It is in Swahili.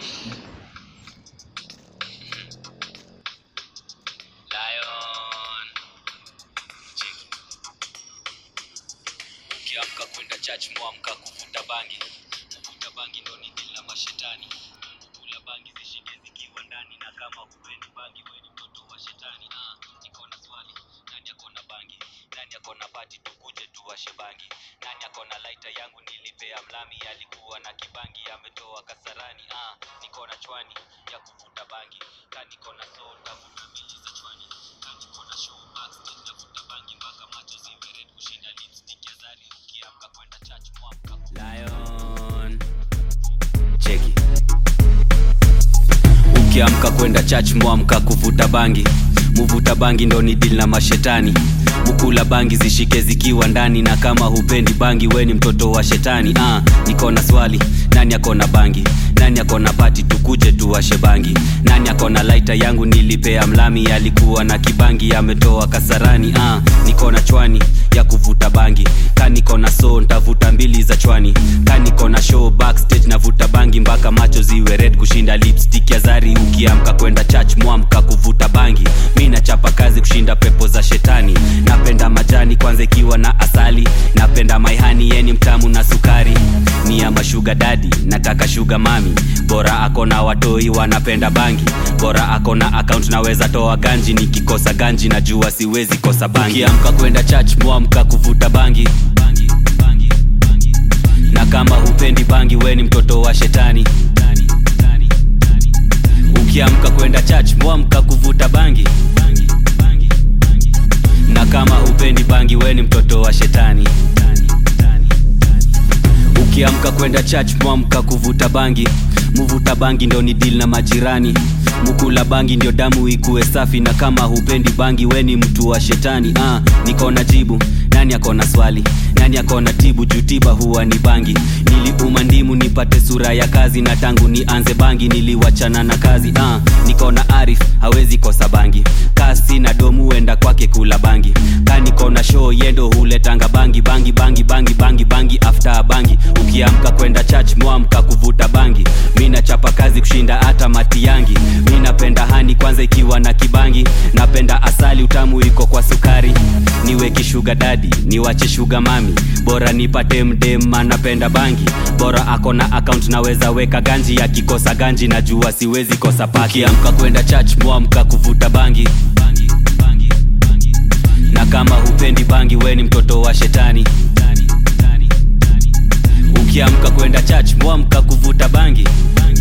Lion. Cheki. Ukiamka kwenda church mwamka kuvuta bangi. Kuvuta bangi ndo ni dili na mashetani. Kula bangi zishike zikiwa ndani na kama hupendi bangi wewe ni mtoto wa shetani. Ah, niko na swali. Nani ako na bangi? Nani ako na pati tukuje tuwashe bangi? Nani ako na lighter yangu nilipea mlami alikuwa na kibangi ametoa kasarani. Ah, niko na chwani ya kuvuta bangi. Kani niko na soul tavuta mbili za chwani. Kani niko na show backstage navuta bangi mpaka macho ziwe red kushinda lipstick ya Zari ukiamka kwenda church mwamka. Lion. Cheki. Ukiamka kwenda church mwamka kuvuta bangi. Muvuta bangi ndo ni deal na mashetani. Mukula bangi zishike zikiwa ndani na kama hupendi bangi we ni mtoto wa shetani. Ah, niko na swali, nani ako na bangi? Nani ako na pati tukuje tuwashe bangi? Nani ako na lighter yangu nilipea mlami alikuwa na kibangi ametoa kasarani. Ah, niko na chwani ya kuvuta bangi. Ka niko na so ntavuta mbili za chwani. Ka niko na show backstage navuta bangi mpaka macho ziwe red kushinda lipstick ya Zari ukiamka kwenda church mwamka kuvuta bangi. Mi nachapa kazi kushinda pepo za shetani. Napenda majani kwanza ikiwa na asali. Napenda maihani yeni mtamu na sukari. Ni ya mashuga dadi, nataka shuga mami. Bora ako na watoi wanapenda bangi. Bora ako na account naweza toa ganji. Nikikosa ganji najua siwezi kosa bangi. Ukiamka kwenda church mwamka kuvuta bangi. bangi, bangi, bangi na kama hupendi bangi we ni mtoto wa shetani ukiamka kwenda church mwamka kuvuta bangi na kama hupendi bangi we ni mtoto wa shetani ukiamka kwenda church mwamka kuvuta bangi muvuta bangi ndo ni deal na majirani mukula bangi ndio damu ikuwe safi na kama hupendi bangi we ni mtu wa shetani ah, niko na jibu nani akona swali nani akona tibu juu tiba huwa ni bangi niliuma ndimu nipate sura ya kazi na tangu nianze bangi niliwachana na kazi ah, niko na arif hawezi kosa bangi kasi na domu enda kwake kula bangi ka niko na show yendo huletanga bangi bangi bangi bangi bangi bangi after bangi ukiamka kwenda church mwamka kuvuta bangi mi nachapa kazi kushinda hata mati yangi mi napenda hani kwanza ikiwa na kibangi napenda asali utamu iko kwa sukari niwe kishuga dadi niwache shuga mami bora nipate mdem anapenda bangi bora ako na account naweza weka ganji akikosa ganji najua siwezi kosa paki amka kwenda church mwamka kuvuta bangi bangi, bangi, bangi. na kama hupendi bangi we ni mtoto wa shetani ukiamka kwenda church mwamka kuvuta bangi, bangi